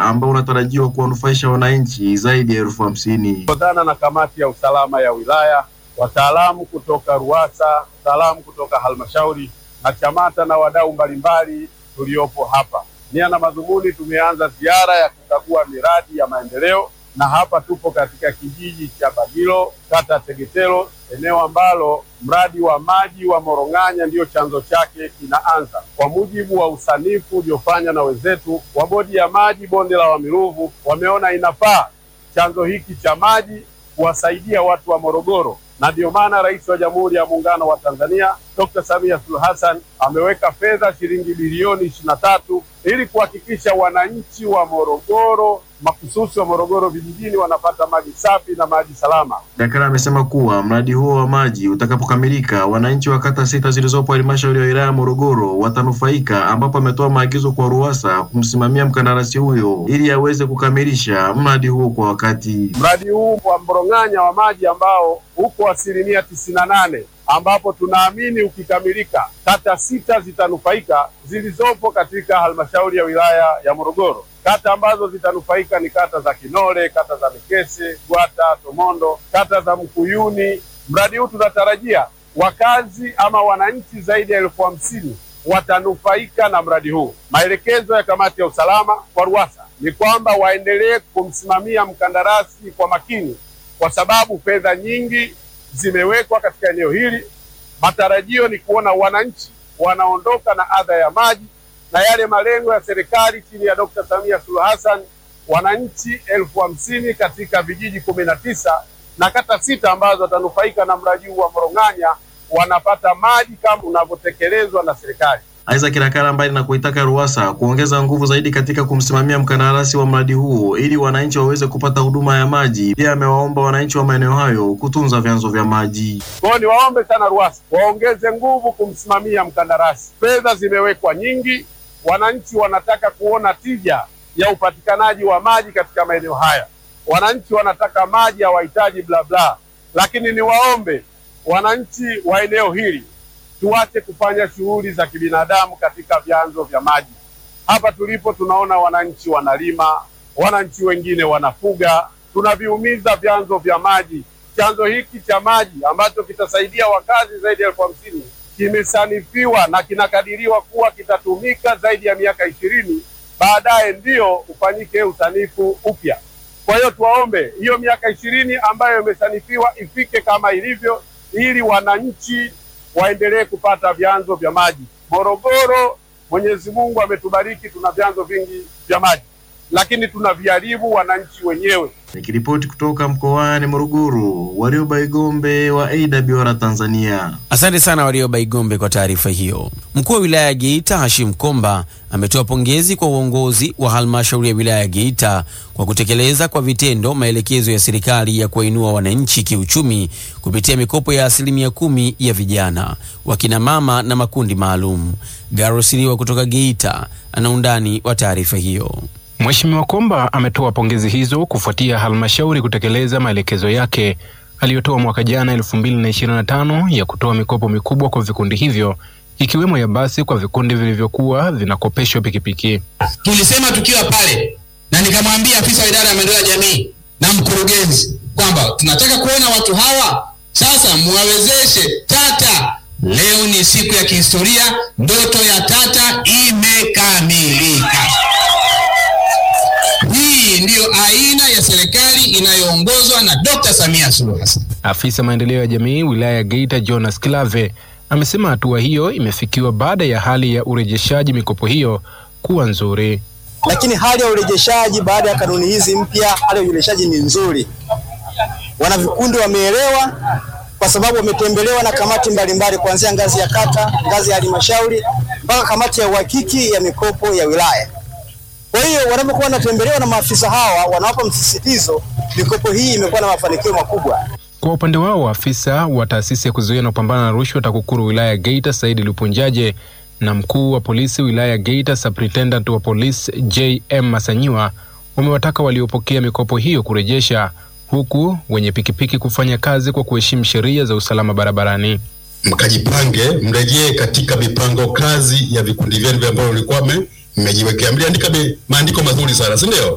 ambao unatarajiwa kuwanufaisha wananchi zaidi ya elfu hamsini. Kufuatana na kamati ya usalama ya wilaya, wataalamu kutoka RUWASA, wataalamu kutoka halmashauri na CHAMATA na wadau mbalimbali tuliopo hapa. Nia na madhumuni, tumeanza ziara ya kukagua miradi ya maendeleo, na hapa tupo katika kijiji cha Bagilo, kata ya Tegetero, eneo ambalo mradi wa maji wa Morong'anya ndiyo chanzo chake kinaanza. Kwa mujibu wa usanifu uliofanywa na wenzetu wa bodi ya maji bonde la Wamiruvu, wameona inafaa chanzo hiki cha maji kuwasaidia watu wa Morogoro, na ndio maana Rais wa Jamhuri ya Muungano wa Tanzania Dr. Samia Suluhu Hassan ameweka fedha shilingi bilioni ishirini na tatu ili kuhakikisha wananchi wa Morogoro makususi wa Morogoro vijijini wanapata maji safi na maji salama. Dakara amesema kuwa mradi huo wa maji utakapokamilika, wananchi wa kata sita zilizopo halmashauri ya wilaya ya Morogoro watanufaika, ambapo ametoa maagizo kwa RUWASA kumsimamia mkandarasi huyo ili aweze kukamilisha mradi huo kwa wakati. Mradi huu wa Morong'anya wa maji ambao uko asilimia tisini na nane ambapo tunaamini ukikamilika kata sita zitanufaika zilizopo katika halmashauri ya wilaya ya Morogoro. Kata ambazo zitanufaika ni kata za Kinole, kata za Mikese, Gwata, Tomondo, kata za Mkuyuni. Mradi huu tunatarajia wakazi ama wananchi zaidi ya elfu hamsini watanufaika na mradi huu. Maelekezo ya kamati ya usalama kwa RUWASA ni kwamba waendelee kumsimamia mkandarasi kwa makini, kwa sababu fedha nyingi zimewekwa katika eneo hili. Matarajio ni kuona wananchi wanaondoka na adha ya maji na yale malengo ya serikali chini ya Dr. Samia Suluhu Hassan, wananchi elfu hamsini katika vijiji kumi na tisa na kata sita ambazo watanufaika na mradi huu wa Morong'anya wanapata maji kama unavyotekelezwa na serikali. Isaac Rakara mbali na kuitaka RUWASA kuongeza nguvu zaidi katika kumsimamia mkandarasi wa mradi huo ili wananchi waweze kupata huduma ya maji. Pia amewaomba wananchi wa maeneo hayo kutunza vyanzo vya maji. Kwa hiyo niwaombe sana RUWASA waongeze nguvu kumsimamia mkandarasi. Fedha zimewekwa nyingi, wananchi wanataka kuona tija ya upatikanaji wa maji katika maeneo haya. Wananchi wanataka maji, hawahitaji bla bla. Lakini niwaombe wananchi wa eneo hili tuache kufanya shughuli za kibinadamu katika vyanzo vya maji. Hapa tulipo tunaona wananchi wanalima, wananchi wengine wanafuga, tunaviumiza vyanzo vya maji. Chanzo hiki cha maji ambacho kitasaidia wakazi zaidi ya elfu hamsini kimesanifiwa na kinakadiriwa kuwa kitatumika zaidi ya miaka ishirini, baadaye ndio ufanyike usanifu upya. Kwa hiyo tuwaombe hiyo miaka ishirini ambayo imesanifiwa ifike kama ilivyo, ili wananchi waendelee kupata vyanzo vya maji. Morogoro, Mwenyezi Mungu ametubariki, tuna vyanzo vingi vya maji, lakini tunaviharibu wananchi wenyewe. Nikiripoti kutoka mkoani Morogoro, Warioba Igombe wa AWR Tanzania. Asante sana Warioba Igombe kwa taarifa hiyo. Mkuu wa wilaya ya Geita Hashim Komba ametoa pongezi kwa uongozi wa halmashauri ya wilaya ya Geita kwa kutekeleza kwa vitendo maelekezo ya serikali ya kuwainua wananchi kiuchumi kupitia mikopo ya asilimia kumi ya vijana, wakina mama na makundi maalum. Garosiliwa kutoka Geita ana undani wa taarifa hiyo. Mheshimiwa Komba ametoa pongezi hizo kufuatia halmashauri kutekeleza maelekezo yake aliyotoa mwaka jana 2025 ya kutoa mikopo mikubwa kwa vikundi hivyo ikiwemo ya basi kwa vikundi vilivyokuwa vinakopeshwa pikipiki. Tulisema tukiwa pale na nikamwambia afisa wa idara ya maendeleo ya jamii na mkurugenzi kwamba tunataka kuona watu hawa sasa muwawezeshe Tata. Leo ni siku ya kihistoria, ndoto ya Tata imekamilika. Hii ndiyo aina ya serikali inayoongozwa na Dr. Samia Suluhu Hassan. Afisa maendeleo ya jamii wilaya ya Geita Jonas Klave amesema hatua hiyo imefikiwa baada ya hali ya urejeshaji mikopo hiyo kuwa nzuri. Lakini hali ya urejeshaji baada ya kanuni hizi mpya, hali ya urejeshaji ni nzuri. Wanavikundi wameelewa kwa sababu wametembelewa na kamati mbalimbali kuanzia ngazi ya kata, ngazi ya halmashauri mpaka kamati ya uhakiki ya mikopo ya wilaya. Kwa hiyo wanapokuwa wanatembelewa na maafisa hawa, wanawapa msisitizo, mikopo hii imekuwa na mafanikio makubwa. Kwa upande wao, afisa wa taasisi ya kuzuia na kupambana na rushwa TAKUKURU wilaya ya Geita Saidi Lupunjaje na mkuu wa polisi wilaya ya Geita Superintendent wa polisi JM Masanyiwa wamewataka waliopokea mikopo hiyo kurejesha, huku wenye pikipiki kufanya kazi kwa kuheshimu sheria za usalama barabarani. Mkajipange, mrejee katika mipango kazi ya vikundi vyenu ambavyo mlikuwa mmejiwekea. Mliandika maandiko mazuri sana, si ndio?